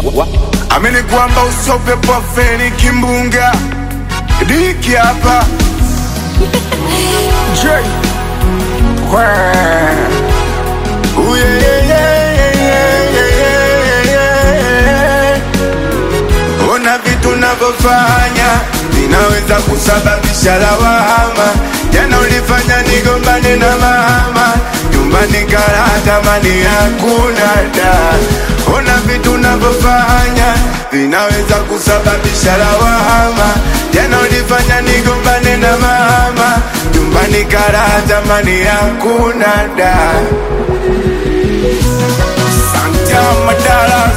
amini kwamba usope kwa feni kimbunga diki hapa J. Kwe. Ooh, yeah, yeah, yeah, yeah, yeah, yeah, yeah. Ona vitu navyofanya vinaweza kusababisha lawama. Jana ulifanya nigombane na mama, nyumbani karatamani hakuna da. Ona vitu navyofanya vinaweza kusababisha lawama. Jana ulifanya nigombane na mama, nyumbani karatamani hakuna da. Santama Dallas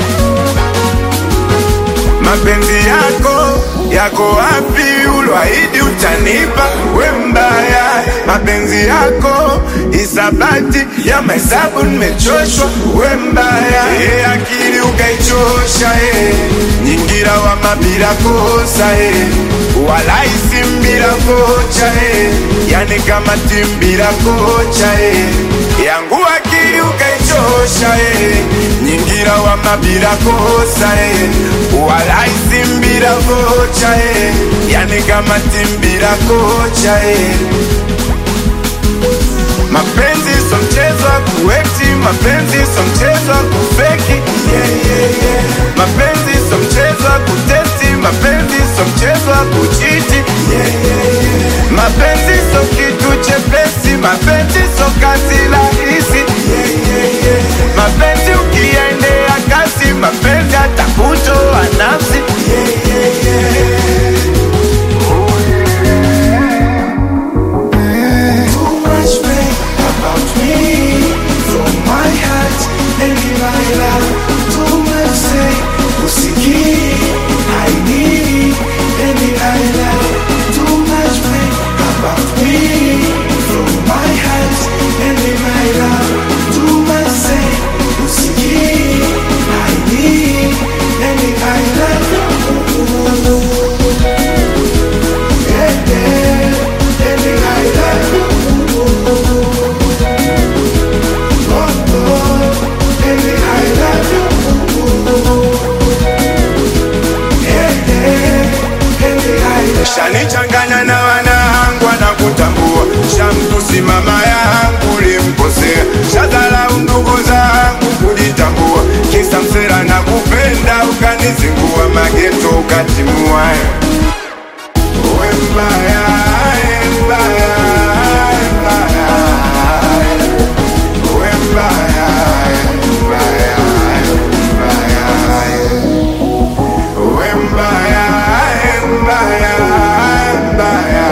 mapenzi yako yako wapi? Ulwaidi utanipa we mbaya, mapenzi yako isabati ya mahesabu, nimechoshwa we mbaya. E, akili ukaichosha e, nyingira wa mabila kosa e, walaisi mbila kocha e, yani kama timbila kocha e, yangu akili ukaichosha e, nyingira wa mabila kosa e, walaisi mbila kocha e, yani kama timbila kocha e. Mapenzi so mchezo wa kuwekti, mapenzi so mchezo wa kufeki yeah, yeah, yeah. Mapenzi so mchezo wa kutesti, mapenzi so mchezo wa kuchiti yeah, yeah, yeah. Mapenzi so kitu chepesi, mapenzi so kazi rahisi yeah, yeah, yeah. Mapenzi ukiendea kasi, mapenzi atakutoa nafsi yeah, yeah, yeah. Too much pain about me from my heart and my love. Too much say usikii I need and I love. Too much pain about me from my heart and my love. Too much say usikii I need and I love. Yeah, yeah, and I love you. Oh, oh, and I love you. Yeah, yeah, and I love you. Shanichanganya na wanangu wanakutambua, shamtusi mama yangu limkosea, shadharau ndugu zangu kujitambua, kisa msera na kupenda ukanizingua, mageto ukatimua. We mbaya, we mbaya, we mbaya, we mbaya, we mbaya, we mbaya. We mbaya, mbaya, mbaya.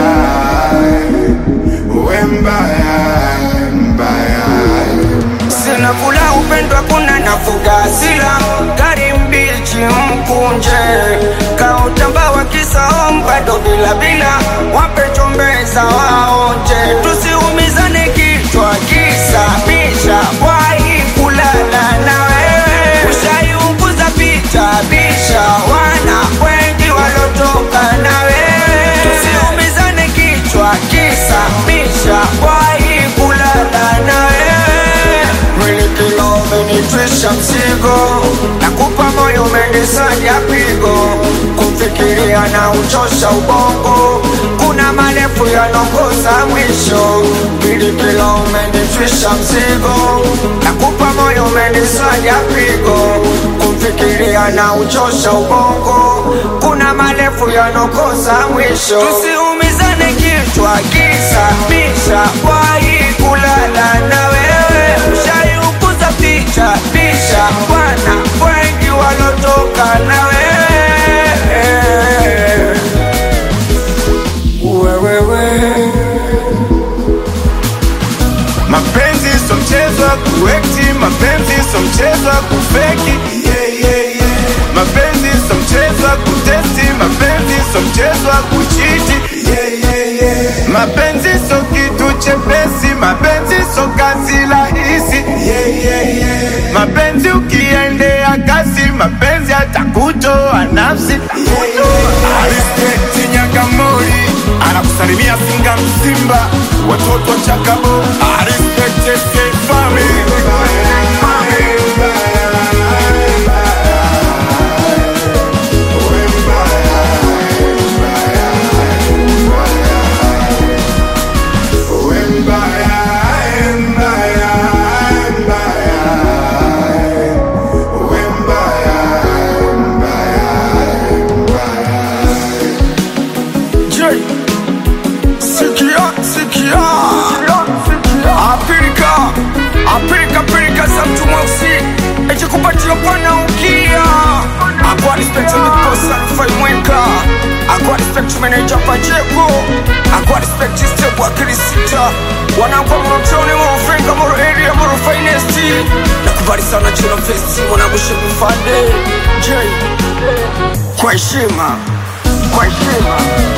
We mbaya, mbaya. Sina kula upendwa kuna nafuga hasira gari mbichi mkunje kautamba wa kisaom bado bila bila wape chombeza waonje tusiumizane kichwa kisa bisha wai kulala na wewe ushaiunguza picha bisha wana wengi walotoka na wewe tusiumizane kichwa kisa bisha wai kulala na wewe Mwili kilo umenitwisha mzigo, nakupa moyo umenisanya pigo, kufikiria na uchosha ubongo, kuna marefu yanokosa mwisho. Mwili kilo umenitwisha mzigo, nakupa moyo umenisanya pigo, kufikiria na uchosha ubongo, kuna marefu yanokosa mwisho. Tusiumizane kichwa kisa bisha, wai kulala na wewe ushaiukuza picha pisha bwana wengi walotoka na wewe wewewe mapenzi so mchezo wa kuekti mapenzi so mchezo wa kufeki yeah, yeah, yeah. mapenzi so mchezo wa kutesti mapenzi so mchezo wa kuchiti yeah, yeah, yeah. mapenzi so kitu chepesi mapenzi so kazi rahisi yeah, yeah, yeah. mapenzi ukiendea kasi mapenzi atakutoa nafsi yeah, yeah. Respect Nyakamori anakusalimia Singa Msimba, watoto wa Chakabo. I respect SK family. wananchi meneja Pacheco akwa respect step wa Kirisita wanangu wa Morotoni Morofenga Moro area Moro finest nakubali sana Chino Festi mwanangu Shebi Fande J kwa heshima kwa heshima